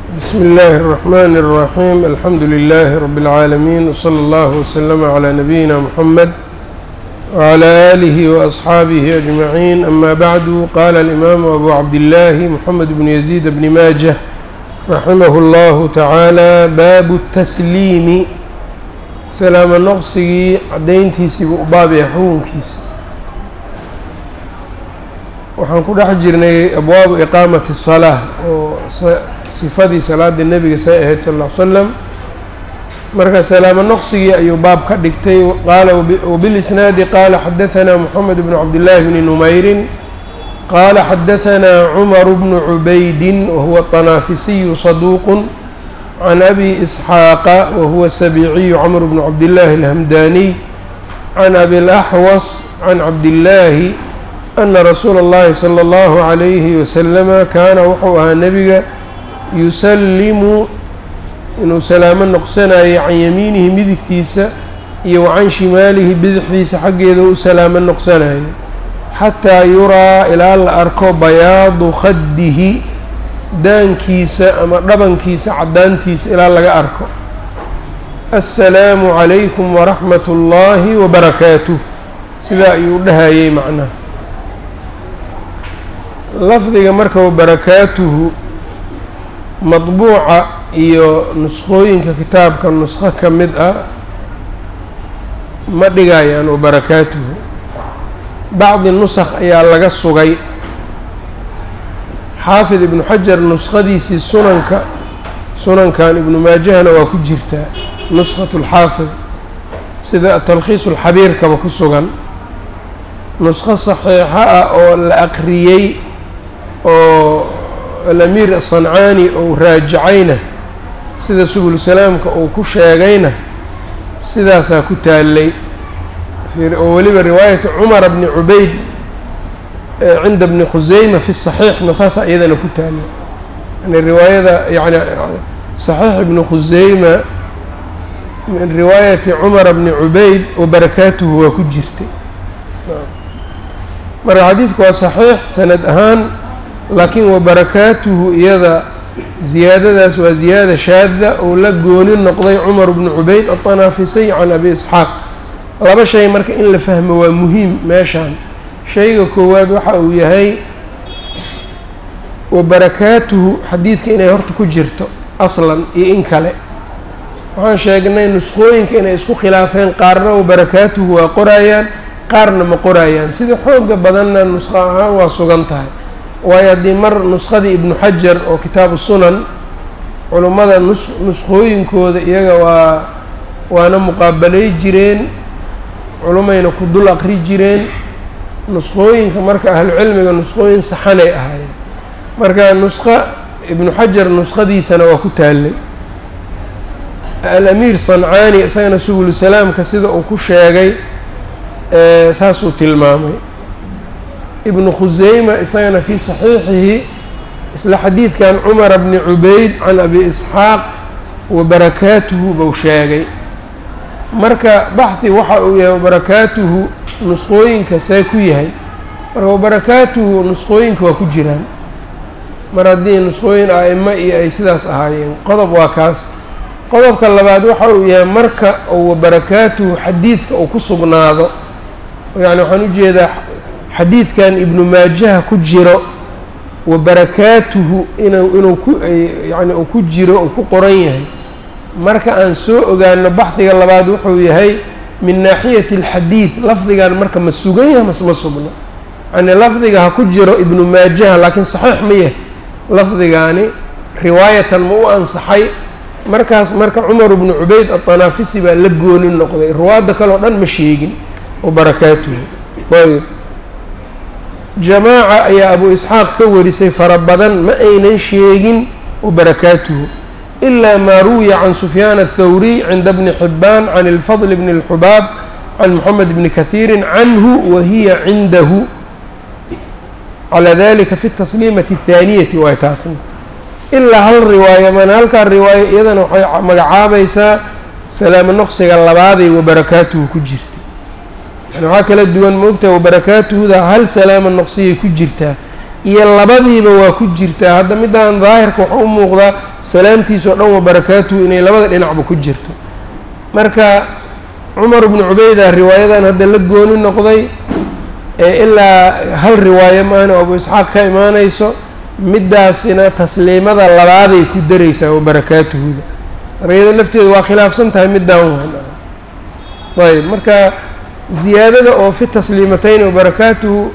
بsم الlh الرحmn الرحيم الحمdu للh رب العاalمين وصلى الله وسلم على نبيinا محمد وعلى آله وأصحاaبه أجمعين أmا bعd qال الإmام أbو عبدالله محمد بن يزيد بن mاجة رحimه الله taعالى bab التسليم salaamo noqsigii cadayntiisiibu u baabaya xukunkiisa waxaan ku dhex jirnay abwaabu iqaamati الصلاة oo sifadii salaada nebiga say ahayd sal ll ly slam marka salaamo noqsigii ayuu baab ka dhigtay qaala wbilisnaadi qaala xadahanaa moxamed bnu cabdillaahi bni numayrin qaala xadahanaa cumaru bnu cubaydin wahuwa طanaafisiyu saduuqu can abi isxaaqa wahuwa sabiiciyu camr bnu cabdillaahi alhamdaniy can abi اlaxwas can cabdillaahi ana rasuula اllahi salى اllahu عalayhi wasalama kaana wuxuu ahaa nebiga yusallimu inuu salaamo noqsanayo can yamiinihi midigtiisa iyo wa can shimaalihi bidixdiisa xaggeeda u salaamo noqsanayo xataa yuraa ilaa la arko bayaadu khaddihi daankiisa ama dhabankiisa caddaantiisa ilaa laga arko assalaamu calaykum waraxmat ullaahi wabarakaatuh sidaa ayuu dhahayey macnaha lafdiga marka wabarakaatuhu madbuuca iyo nuskhooyinka kitaabka nuskho ka mid ah ma dhigayaan wabarakaatuhu bacdi nusakh ayaa laga sugay xaafid ibnu xajar nuskhadiisii sunanka sunankan ibnu maajahana waa ku jirtaa nuskhatu lxaafid sida talkhiisu lxabiirkaba ku sugan nuskho saxiixo ah oo la aqriyey oo alamiir asancaani ou raajicayna sida subul salaamka uu ku sheegayna sidaasaa ku taallay oo weliba riwaayata cumara bni cubayd cinda bni khuseyma fi saxiixna saasaa iyadana ku taallay yani riwaayada yani saxiix ibni khuseyma min riwaayati cumara bni cubayd wabarakaatuhu waa ku jirtay marka xadiidku waa saxiix sanad ahaan laakiin wabarakaatuhu iyada ziyaadadaas waa ziyaada shaada oo la gooni noqday cumar bnu cubayd aطanaafisay can abi isxaaq laba shay marka in la fahmo waa muhiim meeshaan shayga koowaad waxa uu yahay wabarakaatuhu xadiidka inay horta ku jirto aslan iyo in kale waxaan sheegnay nuskhooyinka inay isku khilaafeen qaarna wabarakaatuhu waa qorayaan qaarna ma qorayaan sida xooga badanna nusqo ahaan waa sugan tahay waayo haddii mar nuskhadii ibnu xajar oo kitaabu sunan culummada nus nuskhooyinkooda iyaga waa waana muqaabalay jireen culumayna ku dul aqri jireen nuskhooyinka marka ahlucilmiga nuskhooyin saxanay ahaayeen marka nuskho ibnu xajar nuskhadiisana waa ku taallay alamiir sancaani isagana subul salaamka sida uu ku sheegay saasuu tilmaamay ibnu khuseyma isagana fii saxiixihi isla xadiidkan cumara bni cubayd can abi isxaaq wabarakaatuhu buu sheegay marka baxhi waxa uu yahay wabarakaatuhu nusqooyinka see ku yahay marka wabarakaatuhu nusqooyinka waa ku jiraan mar haddii nusqooyin a-imo iyo ay sidaas ahaayeen qodob waa kaas qodobka labaad waxa uu yahay marka uu wabarakaatuhu xadiidka uu ku sugnaado yani waxaan ujeedaa xadiidkan ibnu maajaha ku jiro wabarakaatuhu inu inuu ku yani uu ku jiro uu ku qoran yahay marka aan soo ogaano baxdiga labaad wuxuu yahay min naaxiyati alxadiid lafdigan marka ma sugan yahay mase ma sugno yani lafdiga ha ku jiro ibnu maajaha laakiin saxiix ma yahay lafdigaani riwaayatan ma u ansaxay markaas marka cumar bnu cubayd aطanaafisi baa la gooni noqday riwaadda kale o dhan ma sheegin wabarakaatuhu ayb jamaaca ayaa abu isxaaq ka warisay fara badan ma aynan sheegin wabarakaatuhu ilaa maa ruwiya can sufyaan aلthawriy cinda bni xibaan can اlfadl bni اlxubaab can moxamed bni kahiiri canhu wa hiya cindahu calaa dalika fi tasliimati الthaaniyati waay taasna ilaa hal riwaayo mana halkaa riwaayo iyadana waxay magacaabaysaa salaamo noqsiga labaaday wabarakaatuhu ku jirta yani waxaa kala duwan moogtaha wabarakaatuhuda hal salaama noqsiyay ku jirtaa iyo labadiiba waa ku jirtaa hadda midaan daahirka waxaa u muuqdaa salaamtiisa oo dhan wa barakaatuhu inay labada dhinacba ku jirto marka cumar bnu cubayda riwaayadan hadda la gooni noqday ee ilaa hal riwaayo maana abu isxaaq ka imaanayso middaasina tasliimada labaaday ku daraysaa wa barakaatuhuda markayada lafteeda waa khilaafsan tahay middaan waan ayb marka ziyaadada oo fi tasliimatayn wa barakaatuhu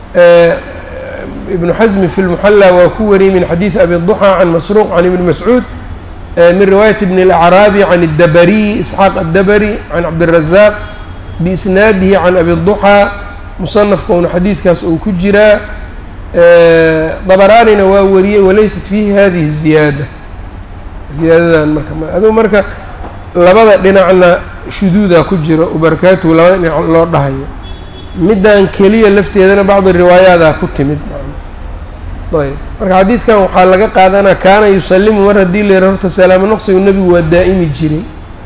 ibnu xasmi fi lmuxalla waa ku wariyey min xadiidi abi duxaa can masruuq can ibni mascuud min riwaayat ibn اlacraabi can اdabariy isxaaq addabari can cabdirazaq biisnaadihi can abi duxaa musanafkauna xadiidkaas uu ku jiraa dabaraanina waa wariyey walaysat fiihi hadihi ziyaada ziyaadadan marka aduu marka labada dhinacna shuduudaa ku jiro barakaatuhu labada dhinac loo dhahayo middan keliya lafteedana bacdi riwaayaadaa ku timid ayb marka xadiidkan waxaa laga qaadanaa kaana yusalimu mar haddii la yara horta salaamo noqsigu nebigu waa daa'imi jiray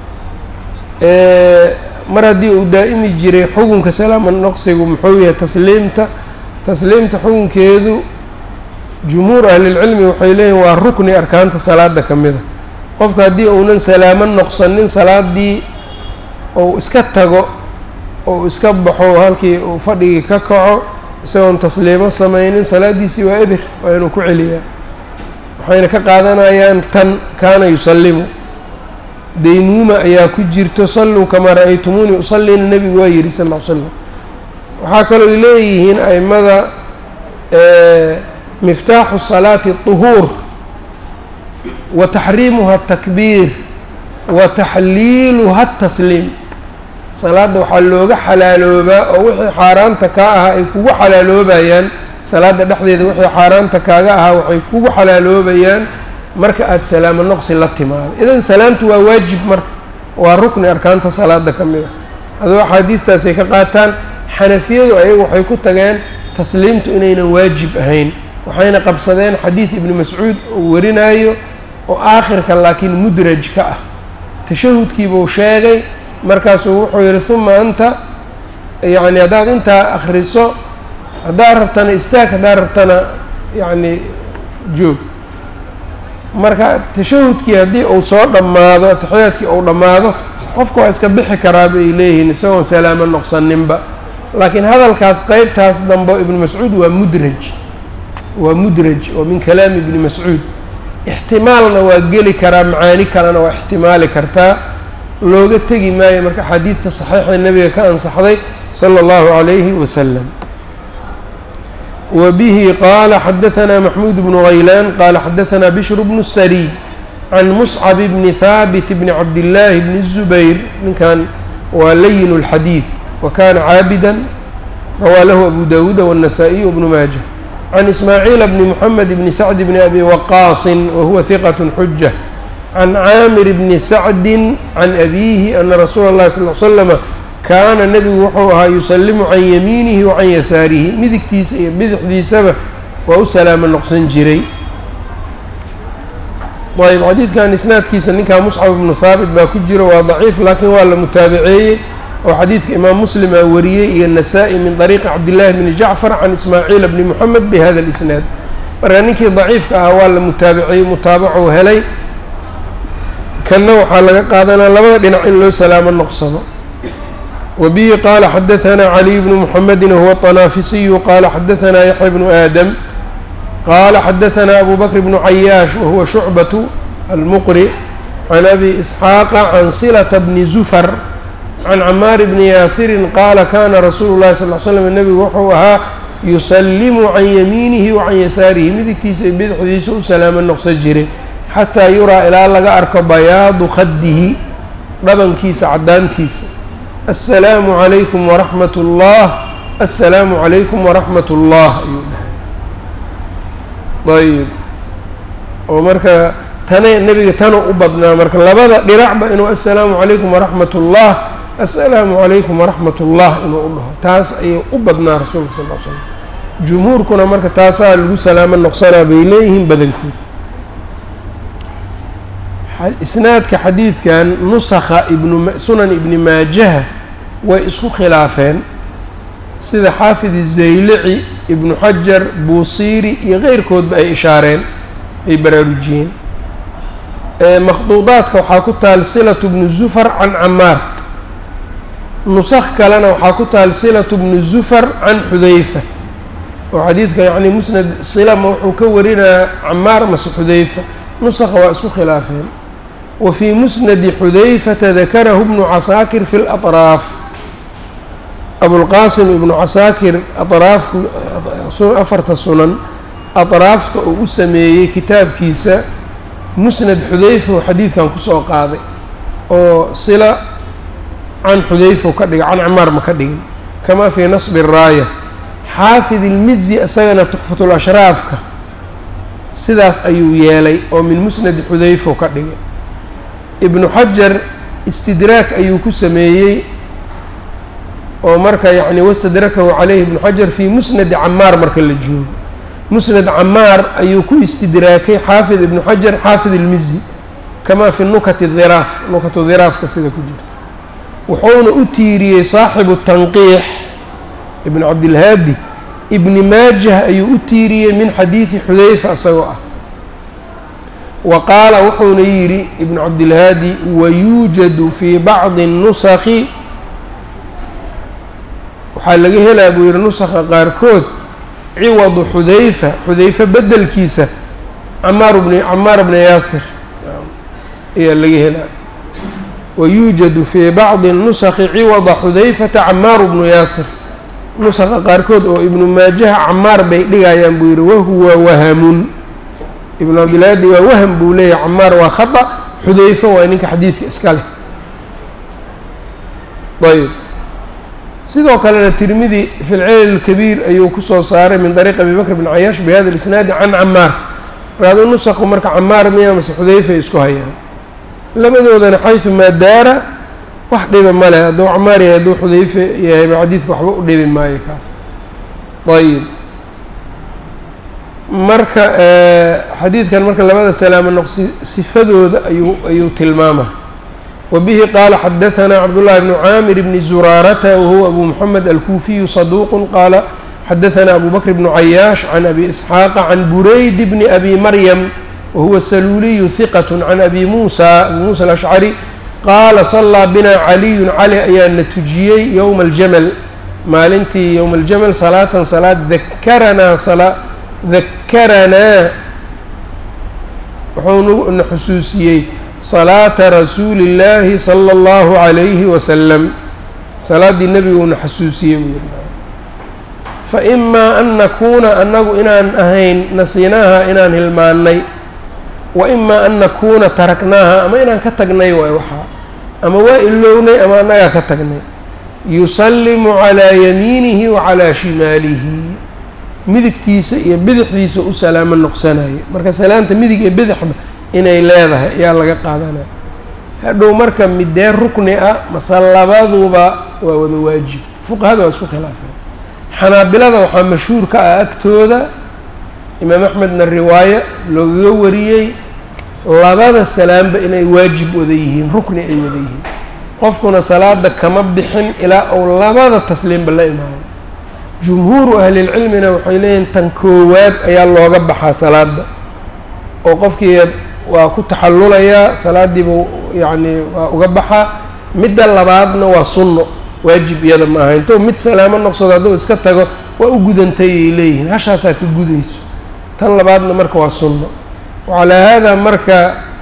mar haddii uu daa'imi jiray xukunka salaamo noqsigu muxuu yahay tasliimta tasliimta xukunkeedu jumhuur ahlilcilmi waxay leeyihin waa rukni arkaanta salaada ka mida qofka haddii uunan salaamo noqsanin salaadii ou iska tago ou iska baxo halkii uu fadhigii ka kaco isagoon tasliimo samaynin salaadiisii waa ebir waa inuu ku celiyaa waxayna ka qaadanayaan tan kaana yusallimu daymuuma ayaa ku jirto salluu kamaa ra-aytumuuni usallina nebigu waa yihi sal ll ly slam waxaa kaloo leeyihiin aimada miftaaxu salaati طuhuur wa taxriimuha atakbiir wa taxliiluha atasliim salaadda waxaa looga xalaaloobaa oo wixii xaaraanta kaa ahaa ay kugu xalaaloobayaan salaadda dhexdeeda wixii xaaraanta kaaga ahaa waxay kugu xalaaloobayaan marka aada salaamo noqsi la timaado idan salaamtu waa waajib marka waa rukni arkaanta salaada ka mid a adoo axaadiidtaasay ka qaataan xanafiyadu ayagu waxay ku tageen tasliimtu inaynan waajib ahayn waxayna qabsadeen xadiid ibni mascuud uu warinaayo oo aakhirka laakiin mudraj ka ah tashahudkiibuu sheegay markaasuu wuxuu yihi uma anta yacni haddaad intaa akriso haddaad rabtana istaag haddaad rabtana yacni joog marka tashahudkii haddii uu soo dhammaado ataxiyaadkii uu dhammaado qofka waa iska bixi karaa bay leeyihiin isagoon salaamo noqsaninba laakiin hadalkaas qeybtaas dambe ibnu mascuud waa mudraj waa mudraj oo min kalaami ibni mascuud ixtimaalna waa geli karaa macaani kalena waa ixtimaali kartaa looga tegi maayo marka xadiidta saxiixa nebiga ka ansaxday sala allahu calayhi wasalam wa bihi qaala xadahanaa maxmuud bnu haylaan qaala xadahanaa bishru bnu sariy can muscab bni haabit bni cabdillaahi bni zubayr ninkan waa layin اlxadiid wa kana caabidan rawaa lahu abu dawuuda wالnasaa-iy wbnu maaja can ismaaciila bni moxamed bni sacd bni abi waqaasin wa huwa hiqat xuja can caamir bni sacdi can abiihi ana rasuula اllahi sal l slama kaana nebigu wuxuu ahaa yusalimu can yamiinihi wa can yasaarihi midigtiisa iyo bidixdiisaba waa u salaamo noqsan jiray ayb xadiidkan isnaadkiisa ninkaa muscab ibnu haabit baa ku jiro waa daciif laakiin waa la mutaabaceeyey oo xadiidka imaam muslim aa wariyey iyo nasaa-i min طariiqi cabdillaahi bni jacfar can ismaaciila bni moxamed bi hada اlisnaad marka ninkii daciifka ah waa la mutaabaceeyey mutaabacou helay kanna waxaa laga qaadanaa labada dhinac in loo salaamo noqsado wa bihi qaala xadahanaa caliy bnu muxamedin wahuwa طanaafisiyu qaala xadahanaa yaxya bnu aadam qaala xadahanaa abu bakr bnu cayaash wahuwa shucbatu almuqri can abi isxaaqa can silata bni zufar can camaar bni yaasirin qaala kana rasuulu llahi sal l slam nebigu wuxuu ahaa yusallimu can yamiinihi wa can yasaarihi midigtiisa iyo bidixdiisa u salaamo noqsan jiray xataa yuraa ilaa laga arko bayaadu khaddihi dhabankiisa caddaantiisa assalaamu calaykum waraxmat ullah assalaamu calaykum waraxmat ullah ayuu dhahay ayb oo marka tane nebiga tanuu u badnaa marka labada dhinacba inuu assalaamu calaykum waraxmat ullah assalaamu calaykum waraxmat ullah inuu u dhaho taas ayuu u badnaa rasuulka sal l slam jumhuurkuna marka taasaa lagu salaamo noqsanaa bay leeyihiin badankood isnaadka xadiidkan nusakha ibnu sunan ibni maajaha way isku khilaafeen sida xaafid izaylici ibnu xajar buusiiri iyo keyrkoodba ay ishaareen ay baraarujiyeen makhduudaadka waxaa ku taal silatu bnu zufar can camaar nusakh kalena waxaa ku taal silatu bnu zufar can xudayfa oo xadiidka yacni musnad silama wuxuu ka warinayaa camaar mase xudayfa nusakha waa isku khilaafeen wa fii musnadi xudayfata dakarahu bnu casaakir fi laطraaf abulqaasim ibnu casaakir aطraaf afarta sunan aطraafta uu u sameeyey kitaabkiisa musnad xudayfa oo xadiidkan kusoo qaaday oo sila can xudayfa ka dhiga can camaar ma ka dhigin kamaa fii nasbi raaya xaafid ilmizi isagana tuxfatul ashraafka sidaas ayuu yeelay oo min musnadi xudayfa ka dhigay ibnu xajar istidraak ayuu ku sameeyey oo marka yacni wastadrakahu caleyhi ibnu xajar fii musnadi camaar marka la joogo musnad camaar ayuu ku istidraakay xaafid ibnu xajar xaafid ilmizi kamaa fi nukati dhiraaf nukatu dhiraafka sida ku jirta wuxuuna u tiiriyey saaxibu tanqiix ibn cabdilhaadi ibni maajah ayuu u tiiriyey min xadiidi xudayfa isagoo ah wa qaala wuxuuna yidhi ibnu cabdilhaadi wayuujadu fii bacdi nusakhi waxaa laga helaa buu yihi nusakha qaarkood ciwadu xudayfa xudayfa bedelkiisa camaar bni camaar bna yaasir ayaa laga helaa wayuujadu fii bacdi nusakhi ciwada xudayfata camaaru bnu yaasir nusakha qaarkood oo ibnu maajaha camaar bay dhigayaan buu yihi wahuwa wahamun ibnu cabdilhaadi waa waham buu leeyahay camaar waa khata xudayfa waa ninka xadiidka iska leh ayb sidoo kalena tirmidi fi lcilal اkabiir ayuu kusoo saaray min dariiq abi bakr bn cayaash bihada isnaadi can camaar raado nusakhu marka camaar miya mase xudayfa isku hayaan labadoodana xaysu maa daara wax dhiba male hadduu camaar yahay hadduu xudayfe yahayba xadiidka waxba u dhibi maayo kaas ayib marka xadiidkan marka labada salaamo noqsi sifadooda ayuu ayuu tilmaama وبه qال xdثnا cبدالله بن cاmر بن زuراaرة وهو أbو محمد الكوفي صدوq qال xdثnا أbو بكر بن عyاaش عن أbي إسحاaq عن برayd بن أbي mريم وهو السلuلي ثqة عن أbي موسى أbي موسى الأشعري qاala صلىa bna عlي cali ayaa na tujiyey yوم الجمل maalintii yوم الجمل صلاaةa صلاad ذkranaa ذakaranaa wuxuu na xusuusiyey salaata rasuuli اllaahi salى اllahu عalayhi wasalam salaaddii nebiguuna xasuusiyey buu yidhi faimaa an nakuuna annagu inaan ahayn nasiinaaha inaan hilmaannay wa imaa an nakuuna taraknaaha ama inaan ka tagnay waay waxaa ama waa ilownay ama annagaa ka tagnay yusallimu calaa yamiinihi wa calaa shimaalihi midigtiisa iyo bidixdiisa u salaamo noqsanaya marka salaanta midig iyo bidixba inay leedahay ayaa laga qaadanaya hadhow marka midee rukni ah mase labaduba waa wada waajib fuqahada waa isku khilaafeen xanaabilada waxaa mashhuur ka ah agtooda imaam axmedna riwaayo loogaga wariyey labada salaamba inay waajib wada yihiin rukni ay wada yihiin qofkuna salaada kama bixin ilaa uu labada tasliimba la imaano jumhuuru ahlilcilmina waxay leeyihin tan koowaad ayaa looga baxaa salaada oo qofkii waa ku taxallulayaa salaadiiba yacni waa uga baxaa midda labaadna waa sunno waajib iyada ma aha intou mid salaamo noqsado hadduu iska tago waa u gudantay ay leeyihiin hashaasaa ka gudayso tan labaadna marka waa sunno wacalaa haadaa marka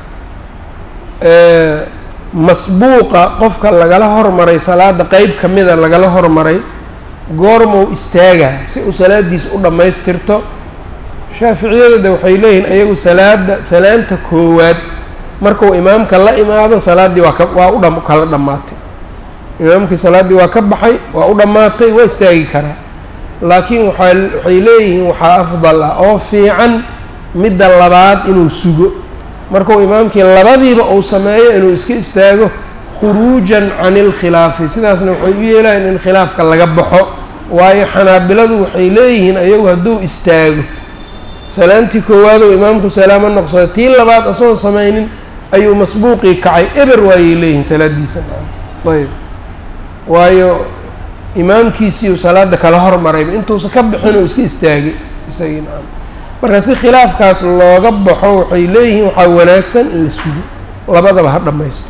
masbuuqa qofka lagala hormaray salaada qeyb ka mida lagala hormaray goormou istaagaa si uu salaadiisa u dhammaystirto shaaficiyadooda waxay leeyihiin ayagu salaada salaanta koowaad markuu imaamka la imaado salaaddii waa ka waa u dha kala dhammaatay imaamkii salaaddii waa ka baxay waa u dhammaatay waa istaagi karaa laakiin waxaa waxay leeyihiin waxaa afdal ah oo fiican midda labaad inuu sugo markuu imaamkii labadiiba uu sameeyo inuu iska istaago khuruujan can ilkhilaafi sidaasna waxay u yeelayan in khilaafka laga baxo waayo xanaabiladu waxay leeyihiin ayagu hadduu istaago salaantii koowaadou imaamku salaamo noqsada tii labaad asagoo samaynin ayuu masbuuqii kacay eber waayay leeyihiin salaadiisa ayb waayo imaamkiisiiu salaada kala hormarayba intuusan ka bixin oo iska istaagay isagii nacam marka si khilaafkaas looga baxo waxay leeyihiin waxaa wanaagsan in la sugo labadaba ha dhammaysto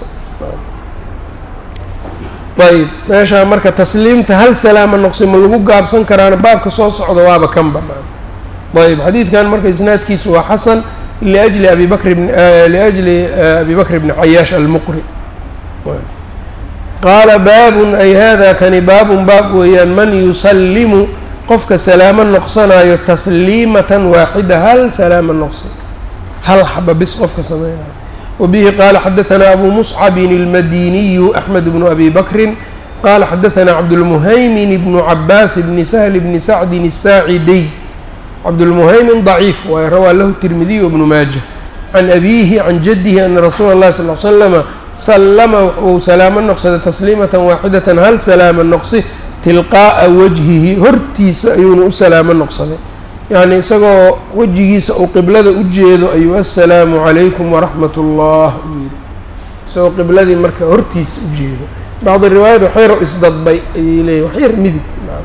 ayb meeshaa marka tasliimta hal salaama noqsi ma lagu gaabsan karaana baabka soo socda waaba kan banaan ayb xadiidkan marka isnaadkiisu waa xasan liajli abi bakr bn liajli abi bakr bni cayaash almuqri qaala baabun ay hada kani baabun baab weeyaan man yusallimu qofka salaamo noqsanayo tasliimatan waaxida hal salaama noqsi hal xaba bis qofka sameynayo وبه qال xdثnا أbو مصcب الmdيني أحمد بن أbي بكر qال xdثnا cبدالمهyمن بن عباس بن سهل بن سعد الساعدي cبدالمهyمن ضعيف waay rawى lh الترمذي وبن mاجة عن أbيه عن جده أن رsuuل الlه صلى اه علي سلم سلma wuu salaamo noqsaday تسليمة waaxidة hal salaama noqsi tilqاءa wجهihi hortiisa ayuuna u salaamo noqsaday yacni isagoo wejigiisa uu qiblada u jeedo ayuu assalaamu calaykum waraxmat ullah uu yidhi isagoo qibladii marka hortiisa u jeedo bacdi riwaayad waxyaro isdadbay ayay leeyihin waxyar midig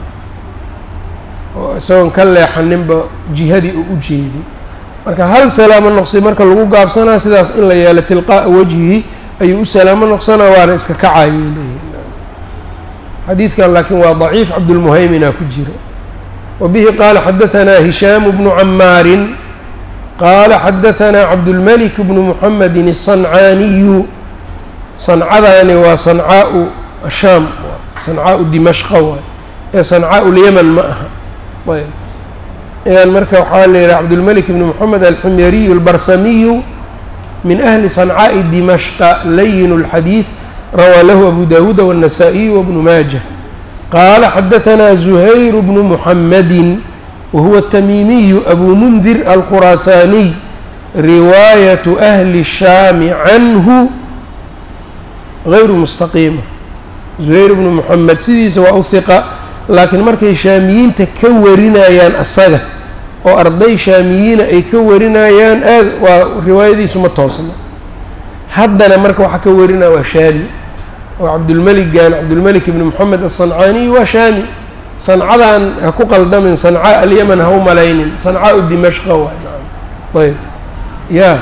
oo isagoon ka leexaninba jihadii uu u jeeday marka hal salaamo noqsi marka lagu gaabsanaa sidaas in la yeelo tilqaa'a wajhihi ayuu u salaamo noqsanaa waana iska kacayay leeyihin xadiidkan laakiin waa daciif cabdulmuhaymina ku jira وبه qال xdثnا هiشhام بن عmاar qال xdثnا cبدالملك بن محمد الصنعاaني صنcadaani waa صنcاء الشhاm صنcاء دمشqa waay ee صنcاء اليمن ma aha ayb yan marka waxaa la yihi cبدالملك بن محمد الحمyري البرسمي من أهل صنcاء دمشق لين الحديث rawى lh أبو داود والنسائي وبن ماجه qال xdثnا زهyر بن محمد وهو التميمي أbو mنdir الkhراساني رواaية أهل الشhام عnه غayr مستقيمة زهyر بن محمد sidiisa waa u ثiqa laakiin markay shaamiyiinta ka warinayaan asaga oo arday shaamiyiina ay ka warinayaan aad waa riwaayadiisu ma toosna haddana marka waxaa ka warinaya waa shaami oo cabdulmeligan cabdulmelik ibni moxamed aلصancaaniy waa shaami sancadan ha ku qaldamin sancaa alyaman ha u malaynin sancaau dimashqa waay ayb ya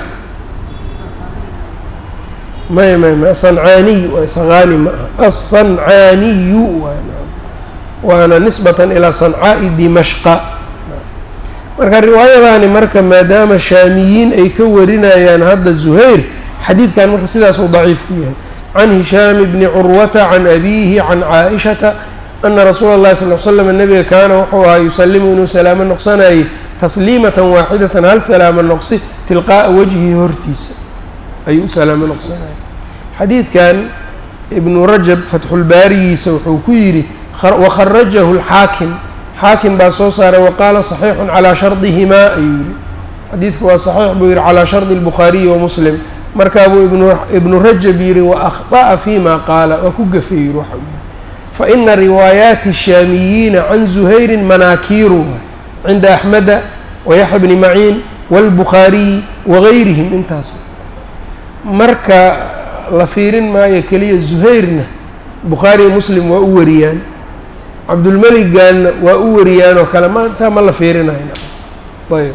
may may may asancaaniy waay saqaani ma aha aلصancaaniyu waay waana nisbatan ilaa sancaa'i dimashqa marka riwaayadaani marka maadaama shaamiyiin ay ka warinayaan hadda zuhayr xadiidkan marka sidaasuu daciif ku yahay can hishaam bni curwata can abiihi can caaishata ana rasuula اllahi sal l slam nabiga kaana wuxuu ahaa yusalimu inuu salaamo noqsanayay tasliimatan waaxidatan hal salaamo noqsi tilqaa'a wajhihi hortiisa ayuu u salaamo noqsanayay xadiidkan ibnu rajab fatxulbaarigiisa wuxuu ku yidhi wakharajahu اlxaakim xaakim baa soo saaray waqaala صaxiixun calaa shardihimaa ayuu yihi xadiidku waa saxiix buu yihi calaa shardi اlbukhaariyi wa muslim markaa buu ibnu rajab yihi waأkhطأa fima qaala waa ku gafey yihi waxa uu yihi faina riwaayaati الshaamiyiina can zuhayri manaakiiru cinda axmeda wayaxya bni maciin wاlbukhaariyi wagayrihim intaas marka la fiirin maayo keliya zuhayrna bukhaariya muslim waa u wariyaan cabdulmeliganna waa u wariyaan oo kale maanta ma la fiirinayna ayb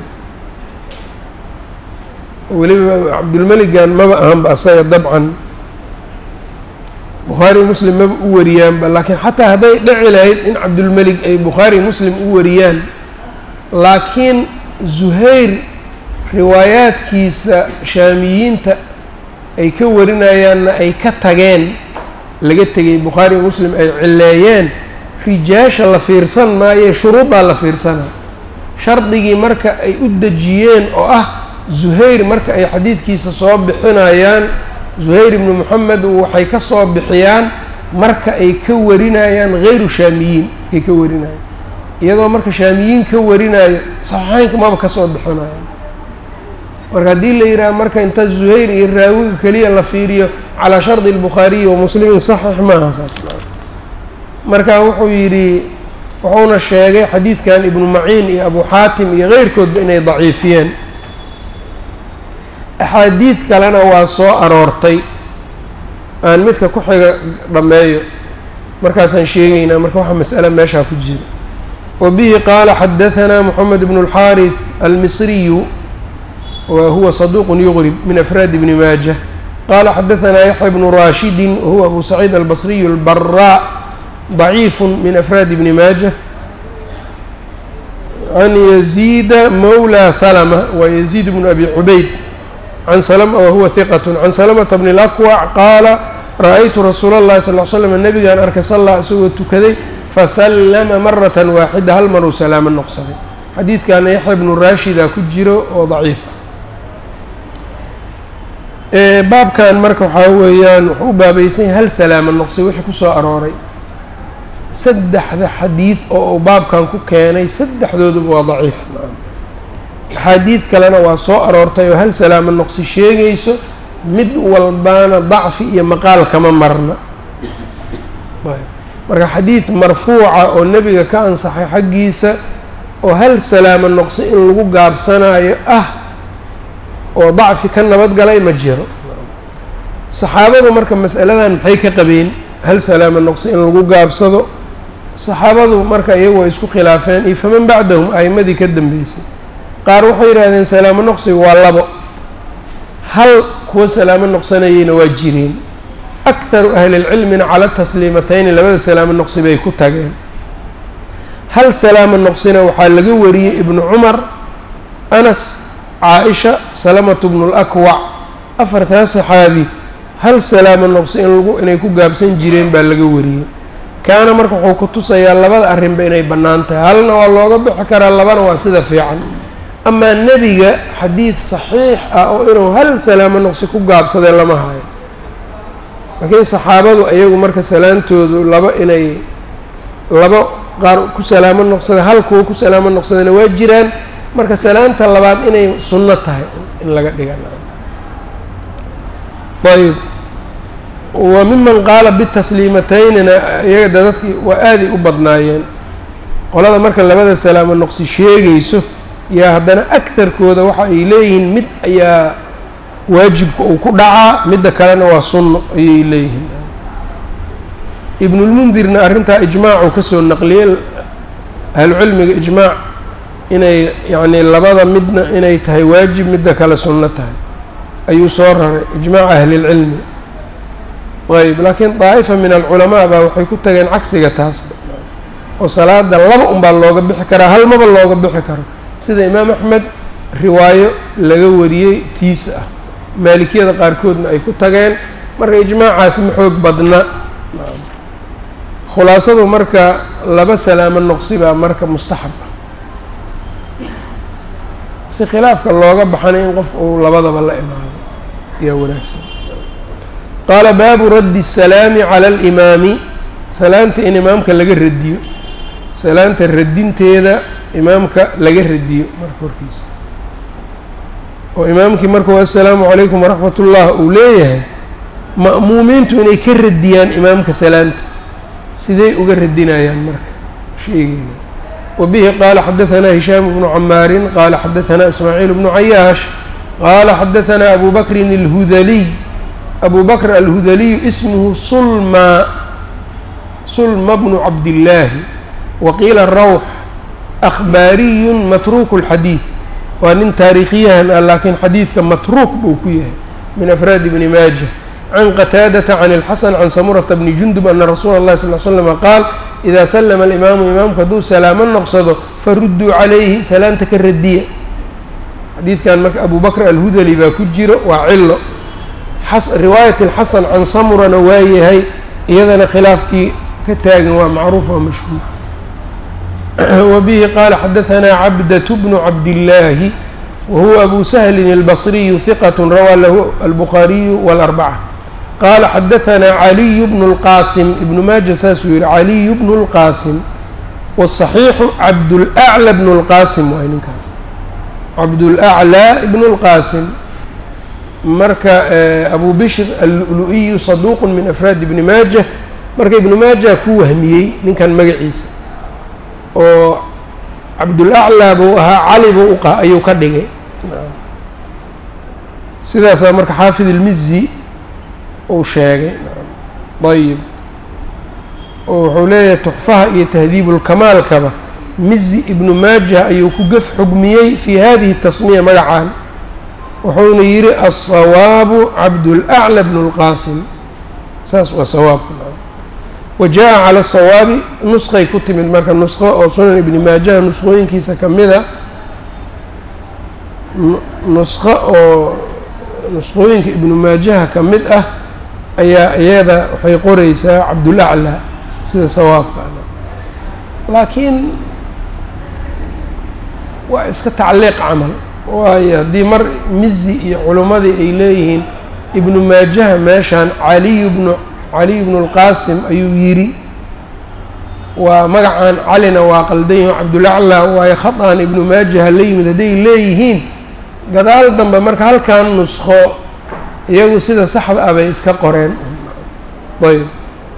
weliba cabdulmeligan maba ahanba asaga dabcan bukhaari muslim maba u wariyaanba laakiin xataa hadday dhici lahayd in cabdulmelig ay bukhaari muslim u wariyaan laakiin zuhayr riwaayaadkiisa shaamiyiinta ay ka warinayaanna ay ka tageen laga tegay bukhaari muslim ay cileeyeen rijaasha la fiirsan maaye shuruuddaa la fiirsana shardigii marka ay u dejiyeen oo ah zuhayr marka ay xadiidkiisa soo bixinayaan zuhayr ibnu moxamed waxay ka soo bixiyaan marka ay ka warinayaan hayru shaamiyiin ay ka warinayaan iyadoo marka shaamiyiin ka warinayo saxiixeynka maba ka soo bixinayan marka haddii la yidhaha marka inta zuhayr iyo raawiga keliya la fiiriyo calaa shardi albukhaariyi wa muslimin saxiix maaha saas marka wuxuu yidhi wuxuuna sheegay xadiidkan ibnu maciin iyo abu xaatim iyo keyrkoodba inay daciifiyeen axaadiid kalena waa soo aroortay aan midka ku xiga dhammeeyo markaasaan sheegaynaa marka waxa mas'ale meeshaa ku jira wa bihi qaala xadahanaa moxamed bnu اlxaariث almisriyu wa huwa saduuq yugrib min afraadi bni maaja qala xadahanaa yaxya bnu raashidi wahuwa abu saciid albasriyu اlbaraa ضaciif min afraadi bni maaja can yaziida mawlى salma wa yaziid bnu abi cubayd can salma wahuwa hiqat can salamata bni اlakwac qaala ra-aytu rasuula اllahi sal l slam nabigaan arkay sallaa isagoo tukaday fasallama marata waaxida hal maruu salaamo noqsaday xadiidkaana yaxya bnu raashida ku jiro oo daciif ah baabkan marka waxaa weeyaan wuxuu u baabaysan yahay hal salaamo noqsay wixii kusoo arooray saddexda xadiid oo uu baabkan ku keenay saddexdooduba waa daciif axaadiid kalena waa soo aroortay oo hal salaamo noqsi sheegayso mid walbaana dacfi iyo maqaal kama marna marka xadiid marfuuca oo nebiga ka ansaxay xaggiisa oo hal salaamo noqsi in lagu gaabsanayo ah oo dacfi ka nabadgalay ma jiro saxaabadu marka mas'aladan maxay ka qabeen hal salaamo noqsi in lagu gaabsado saxaabadu marka iyagu way isku khilaafeen iyo faman bacdahum a'imadii ka dambeysay qaar waxay yidhaahdeen salaamo noqsiga waa labo hal kuwa salaamo noqsanayeyna waa jireen akharu ahlilcilmina cala tasliimatayni labada salaamo noqsi bay ku tageen hal salaamo noqsina waxaa laga wariyey ibnu cumar anas caa-isha salamatu bnu lakwac afartaa saxaabi hal salaamo noqsi in lagu inay ku gaabsan jireen baa laga wariyey kaana marka wuxuu ku tusayaa labada arrinba inay bannaan tahay halna waa looga bixi karaa labana waa sida fiican amaa nebiga xadiid saxiix ah oo inuu hal salaamo noqsi ku gaabsadee lama hayo laakiin saxaabadu ayagu marka salaantoodu laba inay laba qaar ku salaamo noqsada hal kuwa ku salaamo noqsadana waa jiraan marka salaanta labaad inay sunno tahay in laga dhiga ayb wa miman qaala bitasliimataynina iyaga da dadkii waa aaday u badnaayeen qolada marka labada salaamo noqsi sheegayso yaa haddana agharkooda waxa ay leeyihiin mid ayaa waajibka uu ku dhacaa midda kalena waa sunno ayay leeyihiin ibnulmundirna arrintaa ijmaacuu kasoo naqliyey ahlucilmiga ijmaac inay yacnii labada midna inay tahay waajib midda kale sunno tahay ayuu soo raray ijmaaca ahlilcilmi ayb laakiin daa'ifa min alculamaa baa waxay ku tageen cagsiga taasba oo salaada laba unbaa looga bixi karaa hal maba looga bixi karo sida imaam axmed riwaayo laga wariyey tiisa ah maalikiyada qaarkoodna ay ku tageen marka ijmaacaasi ma xoog badna khulaasadu marka laba salaamo noqsi baa marka mustaxab ah si khilaafka looga baxana in qofka uu labadaba la imaado ayaa wanaagsan qaala baabu raddi الsalaami cala alimaami salaanta in imaamka laga radiyo salaanta radinteeda imaamka laga radiyo marka horkiisa oo imaamkii markuu assalaamu calaykum waraxmat ullah uu leeyahay ma'muumiintu inay ka radiyaan imaamka salaanta siday uga radinayaan marka sheegeyna wa bihi qaala xadahanaa hishaam bnu camaarin qaala xadahanaa ismaaciil bnu cayaash qaala xadahanaa abu bakrin alhudaliy abu bakr alhudaliyu ismuhu sulma sulma bnu cabdillaahi waqiila rawx akhbaariyun matruuku اlxadiid waa nin taariikhiyahan ah laakiin xadiidka matruuk buu ku yahay min afraadi bni maaja can qataadata can اlxasan can samurata bni jundub ana rasuula اllahi sal l slama qaal idaa salama alimaamu imaamku hadduu salaamo noqsado farudduu calayhi salaanta ka radiya xadiidkan marka abu bakr alhudali baa ku jiro waa cilo riwaayat اlxasan can samurana waa yahay iyadana khilaafkii ka taagan waa macruuf waa mashhuur وبه qال xdثnا cبدة بن cبداللahi وهuو أbو سهل البصري ثqة rawى lh البخاaرiي والأربعة qال xdثnا علي بن الqاsم iبن maaجة saasuu yihi علي بن الqاsم والصحيiح cبدالأعلى بن الqاsم waay ninkan cبدالأعلى بن الqاsم marka أbو بشhr الlu'luئي صدوq min أفrاad بن maaجة marka iبن maaجة ku wahmiyey ninkan magaciisa oo cabdulaclaa buu ahaa cali buu uqa ayuu ka dhigay sidaasaa marka xaafid ilmizi uu sheegay ayib oo wuxuu leeyahay tuxfaha iyo tahdiibulkamaalkaba mizi ibnu maajah ayuu ku gef xugmiyey fii hadihi tasmiya magacaan wuxuuna yidhi alsawaabu cabdulacla bnu lqaasim saas waa sawaabka wa jaa cala sawaabi nusqay ku timid marka nusqo oo sunan ibni maajaha nusqooyinkiisa ka mida nusqo oo nusqooyinka ibnu maajaha ka mid ah ayaa iyada waxay qoreysaa cabdulaclaa sida sawaabka laakiin waa iska tacliiq camal waayo haddii mar mizi iyo culummadii ay leeyihiin ibnu maajaha meeshaan caliyu bnu caliy bnu lqaasim ayuu yidhi waa magacaan calina waa qaldanyaho cabdulaclaa waayo khaطan ibnu maajaha la yimid hadday leeyihiin gadaal dambe marka halkan nusqo iyagu sida saxda ah bay iska qoreen ayb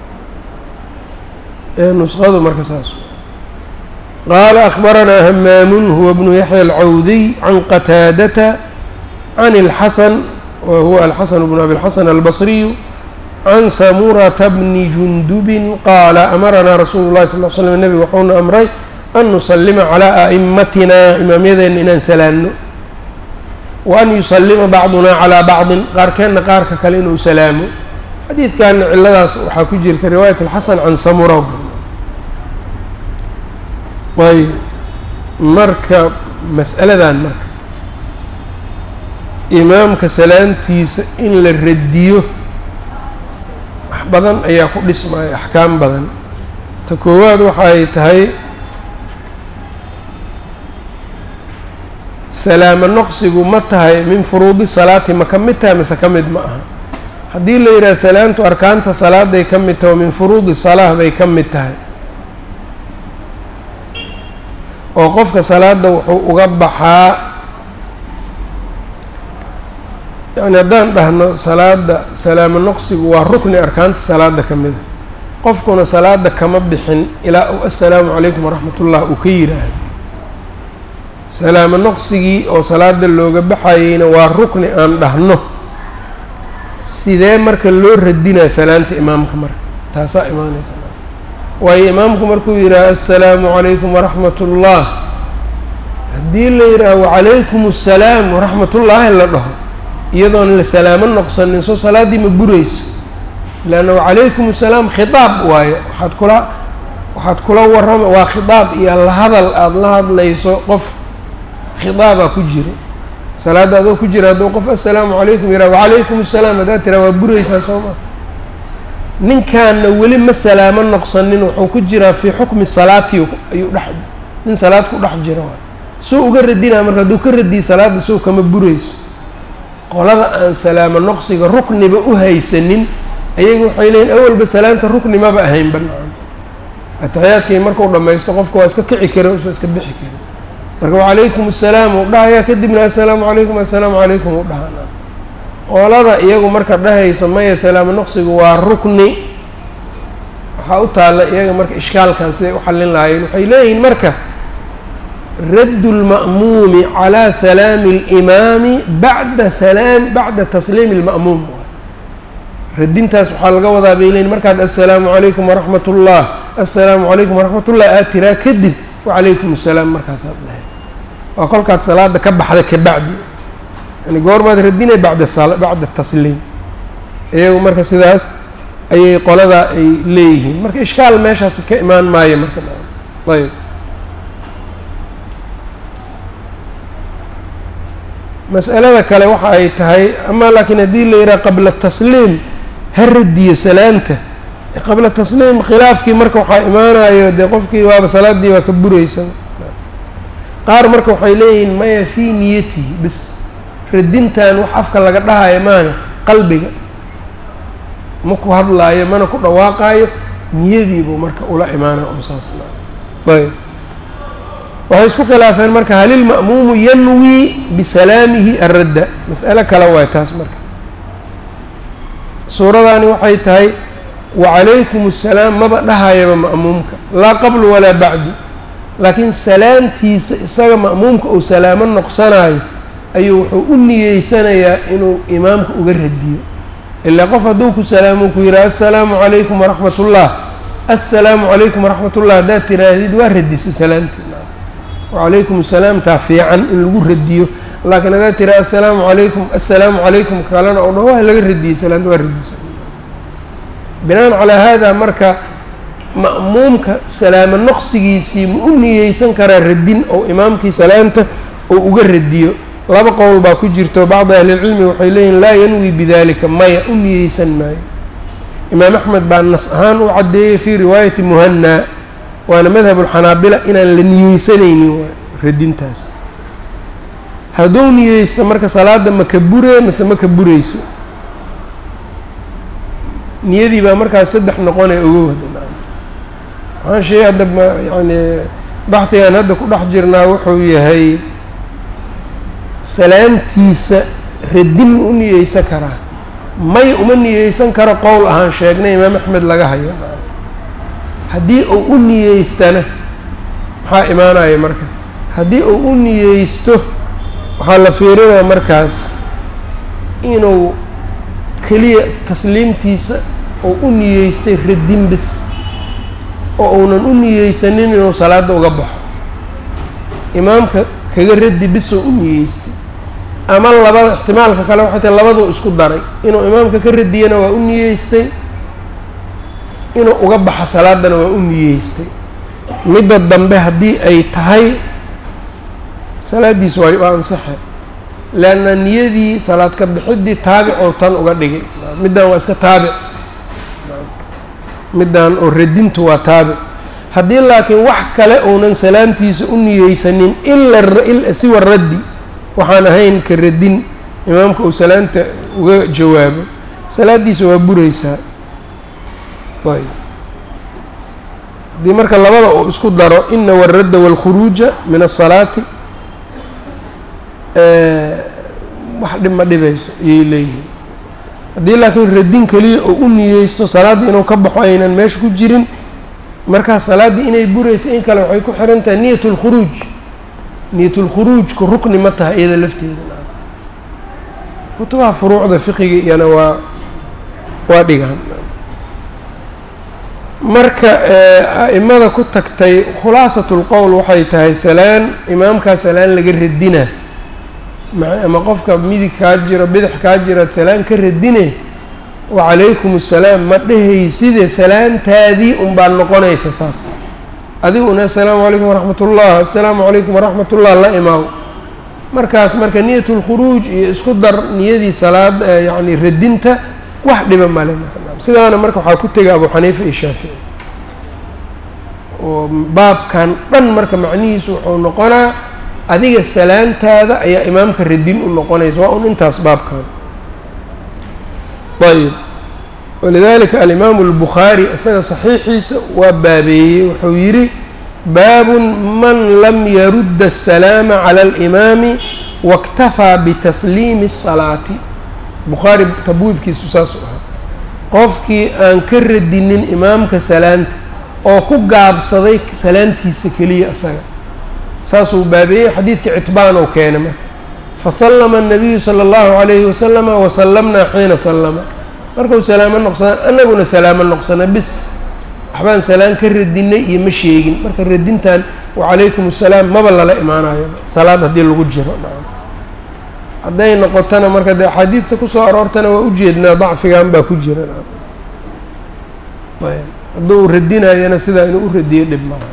nusqadu marka saas qaala akbaranaa hamaamun huwa bnu yaxya alcawdiy can qataadata can اlxasan wa huwa alxasan bnu abi اlxasan albasriyu can samurata bni jundubin qaala amaranaa rasuulu llahi sal l slm nebigu wuxuuna amray an nusalima calaa a'imatina imaamyadeenna inaan salaanno wa an yusalima bacdunaa calaa bacdin qaarkeenna qaarka kale inuu salaamo xadiidkanna ciladaas waxaa ku jirta riwaayat alxasan can samura ayb marka mas'aladan marka imaamka salaantiisa in la radiyo wax badan ayaa ku dhismaya axkaam badan ta koowaad waxay tahay salaamo noqsigu ma tahay min furuudi salaati ma ka mid tahay mise ka mid ma aha haddii la yidhaha salaamtu arkaanta salaaday ka mid tahay oo min furuudi salaah bay ka mid tahay oo qofka salaada wuxuu uga baxaa yani haddaan dhahno salaada salaamo noqsigu waa rukni arkaanta salaada ka mida qofkuna salaada kama bixin ilaa uu assalaamu calaykum waraxmat ullah uu ka yidhaahdo salaamo noqsigii oo salaada looga baxayeyna waa rukni aan dhahno sidee marka loo radinaa salaanta imaamka marka taasaa imaanaysa waayo imaamku markuu yidhaaho assalaamu calaykum waraxmat ullah haddii la yidhaaho wacalaykum assalaam waraxmatullaahi la dhaho iyadoon la salaamo noqsanin soo salaaddii ma burayso leanna wacalaykum assalaam khitaab waayo waxaad kula waxaad kula warrama waa khitaab iyo la hadal aada la hadlayso qof khitaabaa ku jira salaadda adoo ku jira hadduu qof assalaamu calaykum yidhaha wacalaykum assalaam haddaad tiraa waa buraysaa soo ma ninkaanna weli ma salaamo noqsanin wuxuu ku jiraa fii xukmi salaati ayuu dhex nin salaad ku dhex jira waay suu uga radinaa marka hadduu ka radiyo salaadda sow kama burayso qolada aan salaamo noqsiga rukniba u haysanin ayaga waxay leeyiin awalba salaanta rukni maba ahayn banaan ataxiyaadkii markuu dhammaysto qofka waa iska kici kara usa iska bixi kara marka wacalaykum assalaam uu dhahayaa kadibna assalaamu calaykum assalaamu calaykum uu dhahanaa qolada iyagu marka dhahaysa maya salaamo noqsigu waa rukni waxaa u taalla iyaga marka ishkaalkan siday u xallin lahaayeen waxay leeyihiin marka raddu lma'muumi calaa salaami اlimaami bacda salaam bacda tasliimi اlma'muum radintaas waxaa laga wadaa bay leeyiin markaad assalaamu calaykum waraxmat ullah assalaamu calaykum waraxmat ullah aad tiraa kadib wacalaykum assalaam markaasaad dhahay waa kolkaad salaada ka baxda kabacdi yani goormaad radinay bacda bacda tasliim iyagu marka sidaas ayay qoladaa ay leeyihiin marka ishkaal meeshaas ka imaan maayo marka ayb mas'alada kale waxa ay tahay ama laakiin haddii la yidhaha qabla tasliim ha radiyo salaanta qabla tasliim khilaafkii marka waxaa imaanayo dee qofkii waaba salaaddii waa ka buraysa qaar marka waxay leeyihiin maya fii niyatihi bis radintan wax afka laga dhahayo maana qalbiga ma ku hadlaayo mana ku dhawaaqaayo niyadiibuu marka ula imaana oo saas ayb waxay isku khilaafeen marka hal ilma'muumu yanwii bisalaamihi aradda mas'alo kale waay taas marka suuradaani waxay tahay wacalaykum assalaam maba dhahayaba ma'muumka laa qablu walaa bacdu laakiin salaamtiisa isaga ma'muumka uu salaamo noqsanayo ayuu wuxuu u niyeysanayaa inuu imaamka uga radiyo ilaa qof hadduu ku salaamo ku yidhaha assalaamu calaykum waraxmat ullah assalaamu calaykum waraxmat ullah haddaad tiraahdid waa radisay salaamtii wacalaykum asalaam taa fiican in lagu radiyo laakiin haddaad tiraa assalaamu calaykum assalaamu calaykum kalena oo dhan waa laga radiyey salaamta waa radisay binaan calaa haadaa marka ma'muumka salaamo noqsigiisii ma u niyeysan karaa radin oo imaamkii salaamta oo uga radiyo laba qowl baa ku jirto bacdi ahlilcilmi waxay leeyihin laa yanwi bidalika maya u niyeysan maayo imaam axmed baa nas ahaan u caddeeyey fii riwaayati muhanaa waana madhab ulxanaabila inaan la niyeysanaynin waay radintaas hadduu niyeysto marka salaada ma ka buree mase ma ka bureyso niyadii baa markaas saddex noqonee ogow hadda waxaan sheegay hadda ma yani baxdigan hadda ku dhex jirnaa wuxuu yahay salaamtiisa radin ma u niyeysan karaa may uma niyeysan karo qowl ahaan sheegnay imaam axmed laga hayo haddii uu u niyeystana maxaa imaanaya marka haddii uu u niyeysto waxaa la fiirinaya markaas inuu keliya tasliimtiisa uu u niyeystay radin bis oo uunan u niyeysanin inuu salaadda uga baxo imaamka kaga radi bisoo u niyeystay ama labada ixtimaalka kale waxay tahay labaduu isku daray inuu imaamka ka radiyana waa u niyeystay inuu uga baxo salaadana waa u niyeystay midda dambe haddii ay tahay salaaddiis waa waa ansaxe leanna niyadii salaad ka bixiddii taabic oo tan uga dhigay middan waa iska taabic middan oo radintu waa taabic haddii laakiin wax kale uunan salaamtiisa u niyeysanin ila siwa raddi waxaan ahayn ka radin imaamka uu salaamta uga jawaabo salaaddiisa waa bureysaa ayb haddii marka labada uu isku daro ina waradda wاlkhuruuja min الsalaati wax dhib ma dhibayso ayay leeyihiin haddii laakiin radin keliya oo u niyeysto salaaddii inuu ka baxo aynan meesha ku jirin markaa salaaddii inay bureysa in kale waxay ku xiran tahay niyat اlkhuruuj niyat اlkhuruujku rukni ma tahay iyada lafteeda kutubaha furuucda fiqiga iyana waa waa dhigaan marka a'imada ku tagtay khulaasat اlqowl waxay tahay salaan imaamkaa salaan laga radina ama qofka midig kaa jiro bidix kaa jiraad salaan ka radine wacalaykum assalaam ma dhehayside salaantaadii unbaa noqonaysa saas adiguna assalaamu calaykum waraxmat ullah assalaamu calaykum waraxmat ullah la imaaw markaas marka niyat lkhuruuj iyo isku dar niyadii salaad yacni radinta wax dhiba male sidaana marka waxaa ku tegay abu xaniifa iyo shaafici oo baabkan dhan marka macnihiisu wuxuu noqonaa adiga salaantaada ayaa imaamka radin u noqonaysa waa un intaas baabkan ayb walidalika alimaamu اlbukhaari isaga saxiixiisa waa baabeeyey wuxuu yidhi baabun man lam yarudda الsalaama calى اlimaami waاktafaa bitasliimi الsalaati bukhaari tabwiibkiisu saasuu ahaa qofkii aan ka radinin imaamka salaanta oo ku gaabsaday salaantiisa keliya isaga saasuu baabeeyey xadiidkii citbaan oo keenay marka fasallama الnabiyu salى اllahu عalayhi wasalama wasallamnaa xiina sallama markuu salaamo noqsana anaguna salaamo noqsana bis waxbaan salaan ka radinay iyo ma sheegin marka radintan wacalaykum assalaam maba lala imaanayo salaad haddii lagu jiro hadday noqotona marka dee axaadiidta kusoo aroortana waa ujeednaa dacfigan baa ku jira ayb hadduu radinayana sidaa inuu u radiyo dhib malaha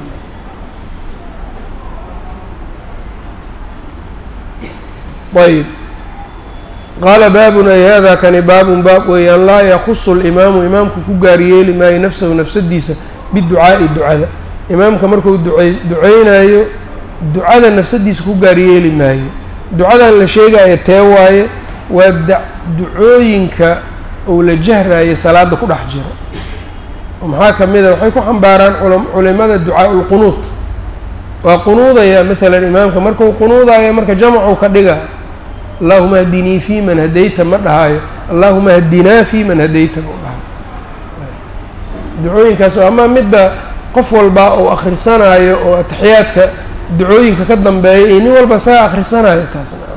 ayb qaala baabun ay hada kani baabun baab weeyaan laa yakusu اlimaamu imaamku ku gaar yeeli maayo nafsahu nafsadiisa biducaa'i ducada imaamka markuu ducey duceynayo ducada nafsadiisa ku gaar yeeli maayo ducadan la sheegayo tee waaye waa da ducooyinka uu la jahrayo salaada ku dhex jiro oo maxaa ka mid a waxay ku xambaaraan culimada ducaa ulqunuud waa qunuudaya maalan imaamka markuu qunuudayo marka jamcu ka dhiga allahuma hdinii fi man hadayta ma dhahaayo allahuma hdinaa fi man hadayta ma dhahayo ducooyinkaas ama midda qof walba uu akhrisanaayo oo ataxiyaadka ducooyinka ka dambeeya iyo nin walba isaga akhrisanayo taasna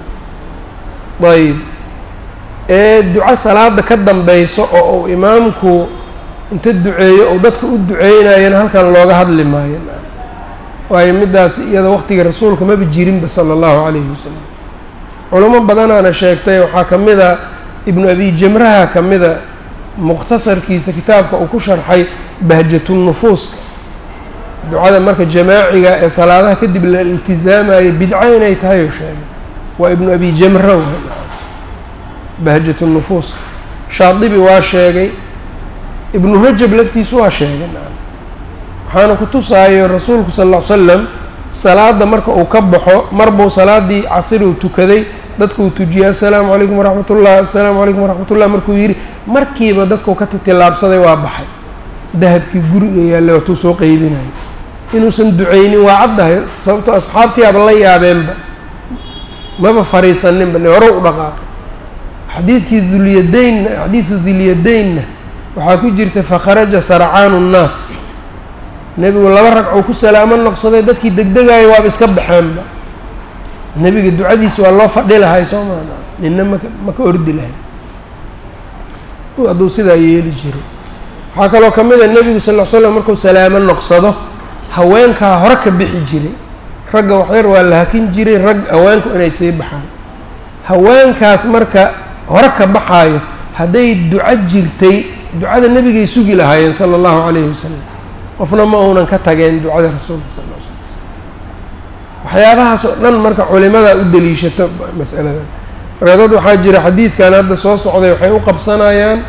ayb ee duco salaada ka dambeyso oo uu imaamku inta duceeyo ou dadka u duceynayana halkan looga hadli maayo waayo middaas iyada waqtiga rasuulka maba jirinba sala allahu calayhi wasalam culamo badanaana sheegtay waxaa ka mid a ibnu abi jamraha ka mida mukhtasarkiisa kitaabka uu ku sharxay bahjatunufuuska ducada marka jamaaciga ee salaadaha kadib la iltizaamayo bidco inay tahay oo sheegay waa ibnu abi jamra bahjatunufuuska shaadibi waa sheegay ibnu rajab laftiisu waa sheegay waxaana ku tusaayo rasuulku sal ll ly slam salaada marka uu ka baxo mar buu salaadii casir uu tukaday dadku uu tujiyay assalaamu calaykum waraxmat ullah assalaamu calaykum waraxmat ullah markuu yidhi markiiba dadkuu ka titilaabsaday waa baxay dahabkii guriga yaallay waatuu soo qeybinayo inuusan duceynin waa caddahay sababtoo asxaabtii aba la yaabeenba maba fariisaninba ne hore u dhaqaaqay xadiidkii dulyadaynna xadiidu dulyadaynna waxaa ku jirta fakharaja sarcaanu nnaas nebigu laba ragcuu ku salaamo noqsaday dadkii degdegaayo waaba iska baxeenba nebiga ducadiisa waa loo fadhi lahay soo maa nina maka maka ordi lahay hadduu sidaa yeeli jiray waxaa kaloo ka mid a nebigu sal l slam markuu salaamo noqsado haweenkaa hore ka bixi jiray ragga waxyar waa la hakin jiray rag haweenku inay sii baxaan haweenkaas marka hore ka baxaayo hadday duco jirtay ducada nebigay sugi lahaayeen sala allahu calayhi wasalam qofna ma uunan ka tageen ducada rasuulka sal l slam waxyaabahaas oo dhan marka culimadaa u deliishato mas'aladan marka dad waxaa jira xadiidkan hadda soo socday waxay u qabsanayaan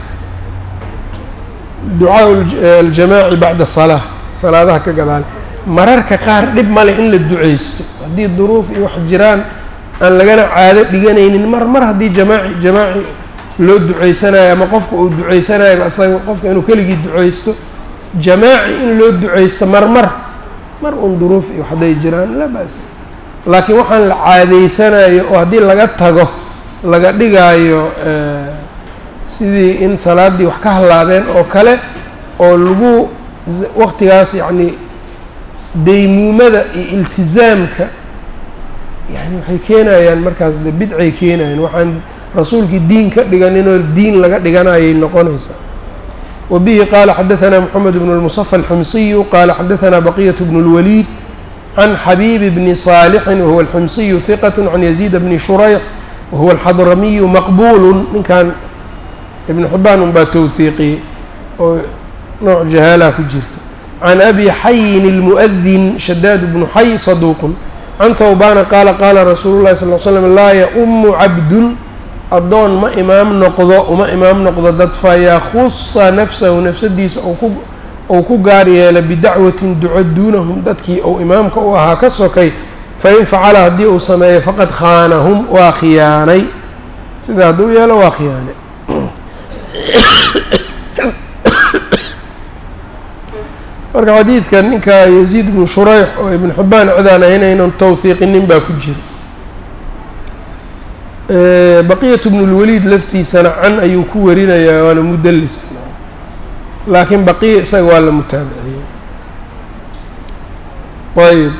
ducaa aljamaaci bacda salaa salaadaha ka gadaale mararka qaar dhib male in la duceysto haddii duruuf iyo wax jiraan aan lagana caado dhiganaynin mar mar haddii jamaaci jamaaci loo duceysanayo ama qofka uu duceysanayo asaga qofka inuu keligii duceysto jamaaci in loo duceysto mar mar mar un duruuf iyo hadday jiraan la ba'sa laakiin waxaan la caadeysanayo oo haddii laga tago laga dhigaayo sidii in salaaddii wax ka hallaabeen oo kale oo lagu waqtigaas yacni daymuumada iyo iltizaamka yani waxay keenayaan markaas de bidcay keenayaan waxaan rasuulkii diin ka dhiganinoo diin laga dhiganayay noqonaysaa وبه qال xdثnا محمد بن المصفى الحمصي qال xdثnا بقية بن الوليد عن xبيب بن صالح وهو الحمصي ثقة عن يزيد بن شhريح وهو الxضرمي مqبول ninkan iبن حبان un baa twثiiqiyey oo nooع جahاalha ku jirta عن أbي xayin المؤذن شhdاد بن xy صدوq عن ثوباna qاla qاla رsuuل الlahi صلى ل سلم laa yأم cabd addoon ma imaam noqdo uma imaam noqdo dad fayakusa nafsahu nafsadiisa ou ku gaar yeela bidacwatin duco duunahum dadkii ou imaamka u ahaa ka sokay fain facala haddii uu sameeyo faqad khaanahum waa khiyaanay sida hadduu yeelo waa khiyaanay marka xadiidka ninka yaziid bnu shurayx oo ibn xibaan cidaan aynaynan tawhiiqinin baa ku jira baqiyat bnu lwaliid laftiisana can ayuu ku warinayaa waana mudelis laakiin baqiya isaga waa la mutaabiciyey ayb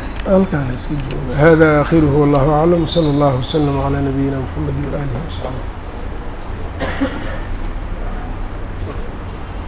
halkaan iska jooga hada akhiruhu wallahu aclam wslى اllah wslm عlى nabiyina mxamedi waalihi wsaxbi